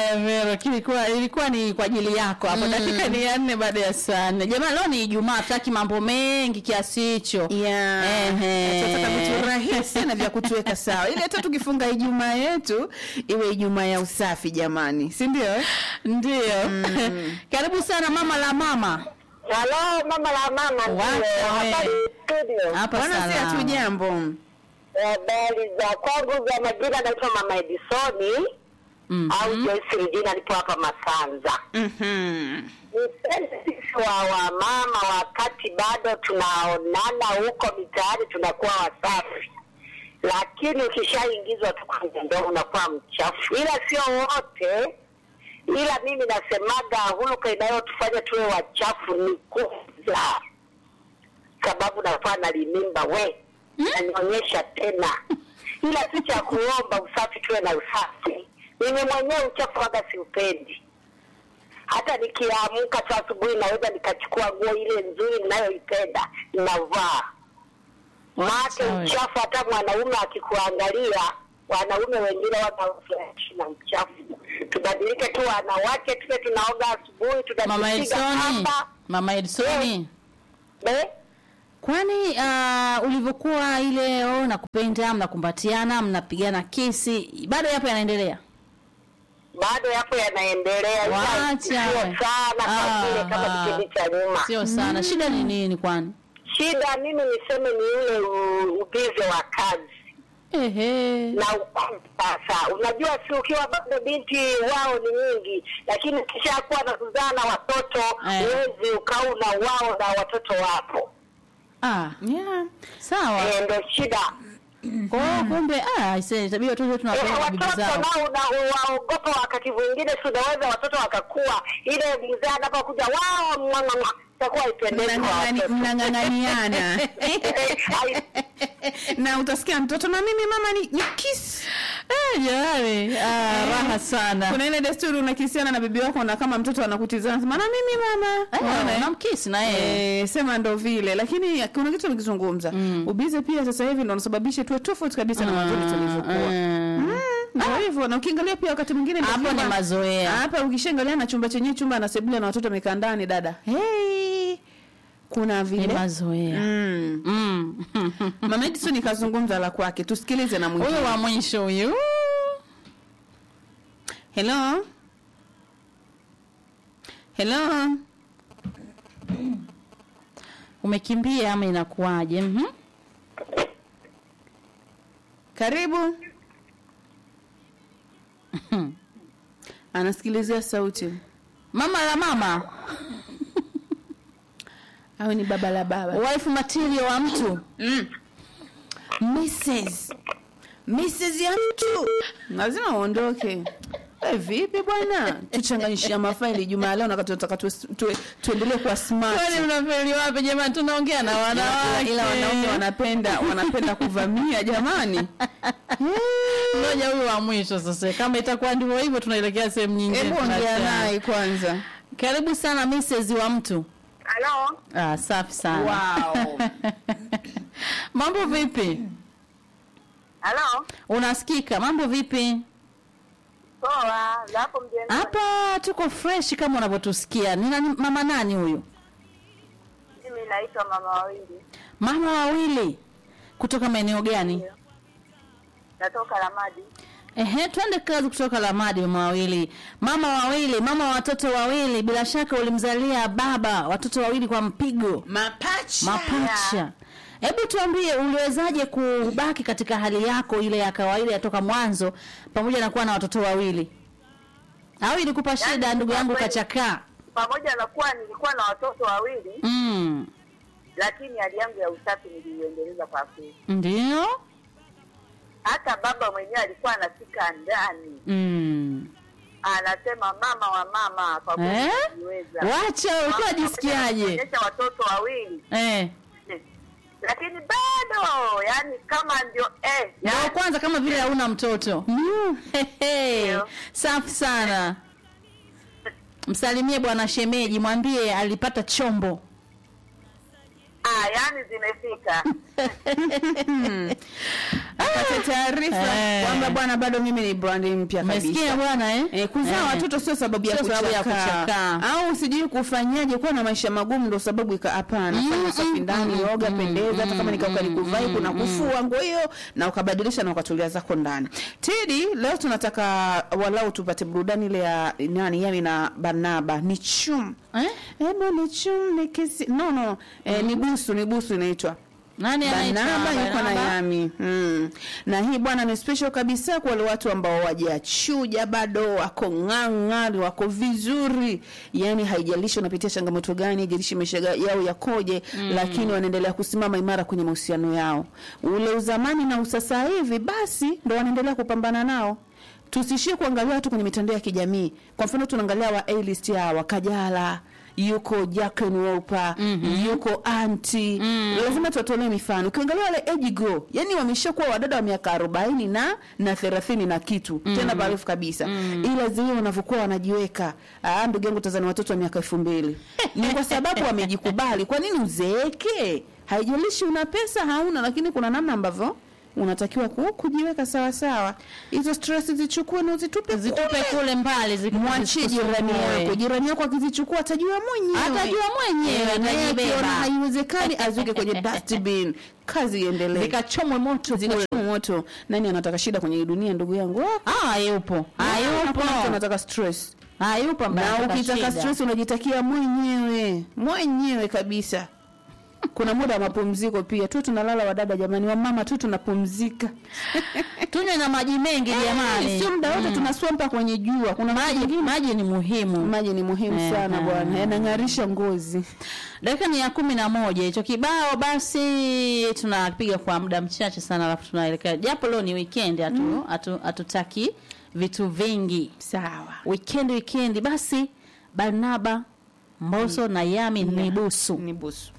Haya, Vero, kilikuwa ilikuwa ni kwa ajili yako hapo. Dakika ni ya nne baada ya saa nne. Jamani, leo ni Ijumaa, hataki mambo mengi kiasi hicho. Ehe. tunataka vitu rahisi na vya kutuweka sawa ili hata tukifunga ijumaa yetu iwe ijumaa ya usafi jamani si ndio eh? Ndio. Karibu sana mama la mama. Halo, mama la mama Wacha ndio. we. Habari studio. Hapa bwana si hatu salama. jambo Habari za kwangu za majina naitwa Mama Edisoni Mhm. au Joyce Regina nipo hapa Masanza. Mhm. Nipende sisi wa wamama wakati bado tunaonana huko mitaani tunakuwa wasafi, lakini ukishaingizwa tu kwenye ndoa unakuwa mchafu, ila sio wote. Ila mimi nasemaga huluka inayotufanya tuwe wachafu ni kuzaa, sababu nakuwa nalimimba we nanionyesha tena, ila tu cha kuomba usafi, tuwe na usafi. Mimi mwenyewe uchafu waga siupendi hata nikiamka tu asubuhi naweza nikachukua nguo ile nzuri ninayoipenda navaa. Maake Sawa. uchafu, hata mwanaume akikuangalia, wanaume wengine wanafurahishi na uchafu. Tubadilike tu wanawake, tuwe tunaoga asubuhi, Mama tunajipiga Edsoni. kamba Mama Edsoni. Eh, Kwani uh, ulivyokuwa ile oh, nakupenda, mnakumbatiana, mnapigana kisi, bado yapo yanaendelea? bado yapo yanaendelea, ila Wacha sio we. sana Ah, kwa vile kama ah. kipindi cha nyuma. Sio sana. Shida ni nini kwani? Shida mimi niseme ni ule u- ubize wa kazi Ehe. na ukuu sasa. Unajua, si ukiwa bado binti wao ni nyingi, lakini ukishakuwa na kuzaa na watoto Eh. huwezi ukauna wao na watoto wapo. Ah, yeah. sawa. Eh, ndo shida. Kwa hiyo kumbe ah, ise tabia watoto Eh, tunapenda bibi watoto zao. nao una- waogopa wakati mwingine, si unaweza watoto wakakuwa ile mzee anapokuja wao mwang'ang'a itakuwa ipendezi kwa Mnang'ang'ani- watoto. mnang'ang'aniana Ai- na utasikia mtoto na mimi mama ni, ni kiss Eh, jamani, ah, raha sana. kuna ile desturi unakisiana na bibi wako na kama mtoto anakutizama sema na mimi mama Unaona, Eh, eh? unamkisi na yeye. Eh, sema ndo vile lakini kuna kitu nikizungumza Mm. ubize pia sasa hivi ndo unasababisha tuwe tofauti kabisa na mwanzoni tulivyokuwa Mm. Mm, ndio hivyo na ukiangalia pia wakati mwingine ndio Hapo chumba- ni mazoea. hapa ukishaangalia na chumba chenyewe chumba na sebule na watoto wamekaa ndani dada hey, kuna Ni vile mazoea. mm. Mm. mama Edison ikazungumza la kwake tusikilize na mwingine Huyu wa mwisho huyu. hello hello Umekimbia ama inakuwaje? Mhm. karibu anasikilizia sauti Mama la mama, au ni baba la baba wife material wa mtu. mm. Mrs. Mrs. ya mtu lazima uondoke Eh, vipi bwana tuchanganyishia mafaili jumaa leo nakati tunataka tu, tu, tuendelee kuwa smart Kwani mnafeli wapi jamani? Tunaongea na ila, wanawake. ila wanaume wanapenda wanapenda kuvamia jamani Ngoja huyu wa mwisho sasa. Kama itakuwa ndivyo hivyo tunaelekea sehemu nyingine. hebu ongea Tunachana. naye kwanza Karibu sana Mrs. wa mtu. Halo, Ah, safi sana. wow. Mambo vipi? halo, Unasikika? Mambo vipi? poa. za hapo mjengoni? Hapa tuko fresh kama unavyotusikia. Ni nani, mama nani huyu? Mimi naitwa mama wawili, Mama wawili kutoka maeneo gani? natoka Ramadi. Ehe, twende kazi kutoka Lamadi. Mama wawili, mama wawili, mama wa watoto wawili. Bila shaka ulimzalia baba watoto wawili kwa mpigo, mapacha mapacha. Hebu tuambie, uliwezaje kubaki katika hali yako ile ya kawaida ya toka mwanzo, pamoja na kuwa na watoto wawili? Au ilikupa shida, ndugu yangu kwa kweli- kachakaa? Pamoja na kuwa nilikuwa na watoto wawili, Mm, lakini hali yangu ya usafi niliiendeleza kwa kweli. ndio. Hata baba mwenyewe alikuwa anafika ndani Mm. anasema mama wa mama, kwa kweli Eh? niliweza. Wacha, ulikuwa jisikiaje? Kuonyesha watoto wawili Eh. lakini bado yani kama ndio eh, Ndio yani, kwanza kama vile hauna mtoto. Hehe. Ndio. Safi sana. Msalimie bwana shemeji, mwambie alipata chombo. ah, yani zimefika apate taarifa Eh. kwamba bwana bado mimi ni brandi mpya Umesikia kabisa bwana eh? Eh, kuzaa Eh. watoto sio sababu ya Sio sababu ya kuchakaa kuchakaa. au sijui kufanyaje kuwa na maisha magumu ndo sababu ika hapana fanya usafi ndani oga pendeza hata kama nikauka nikuvai kuna kufua nguo hiyo na ukabadilisha na ukatulia zako ndani tidi leo tunataka walau tupate burudani ile ya nani yami na barnaba ni chum Eh? hebu ni chum ni kisi no no eh, ni busu ni busu inaitwa Nani anaitwa Barnaba yuko na Barnaba? Yami mm. na hii bwana ni special kabisa kwa wale watu ambao wajachuja bado wako ng'ang'ari wako vizuri yani haijalishi unapitia changamoto gani haijalishi maisha yao yakoje mm. lakini wanaendelea kusimama imara kwenye mahusiano yao ule uzamani na usasa hivi basi ndo wanaendelea kupambana nao tusishie kuangalia watu kwenye mitandao ya kijamii kwa mfano tunaangalia wa A-list hawa Kajala yuko Jacqueline Wolper mm-hmm. yuko anti mm. lazima tuwatolee mifano ukiangalia wale age go yani wameshakuwa wadada wa miaka arobaini na na thelathini na kitu mm. tena barefu kabisa mm. ila zile wanavyokuwa wanajiweka ah, ndugu yangu tazani watoto wa miaka elfu mbili ni kwa sababu wamejikubali kwa nini uzeeke haijalishi una pesa hauna lakini kuna namna ambavyo unatakiwa ku, kujiweka sawa sawa hizo stress zichukue na uzitupe zitupe kule. kule mbali ziku- mwachie jirani zisikusumbue. yako jirani yako akizichukua atajua mwenyewe Atajua mwenyewe, Eh, na yeye atajibeba. akiona haiwezekani azuke kwenye dustbin kazi iendelee zikachomwe moto kule. zinachoma moto nani anataka shida kwenye hii dunia ndugu yangu Ah, Ah, hayupo hayupo hakuna mtu anataka stress hayupo ambaye na anataka ukitaka shida. stress unajitakia mwenyewe mwenyewe kabisa kuna muda wa mapumziko pia tu tunalala wadada jamani wamama tu tunapumzika tunywe na maji mengi jamani sio muda wote tunaswampa kwenye jua kuna maji maji ni muhimu maji ni muhimu Eh, sana ah. bwana yanang'arisha ngozi dakika ni ya kumi na moja hicho kibao basi tunapiga kwa muda mchache sana alafu tunaelekea japo leo ni weekend hatu hatu- hatutaki vitu vingi sawa weekend weekend basi barnaba mboso na yami ni busu ni busu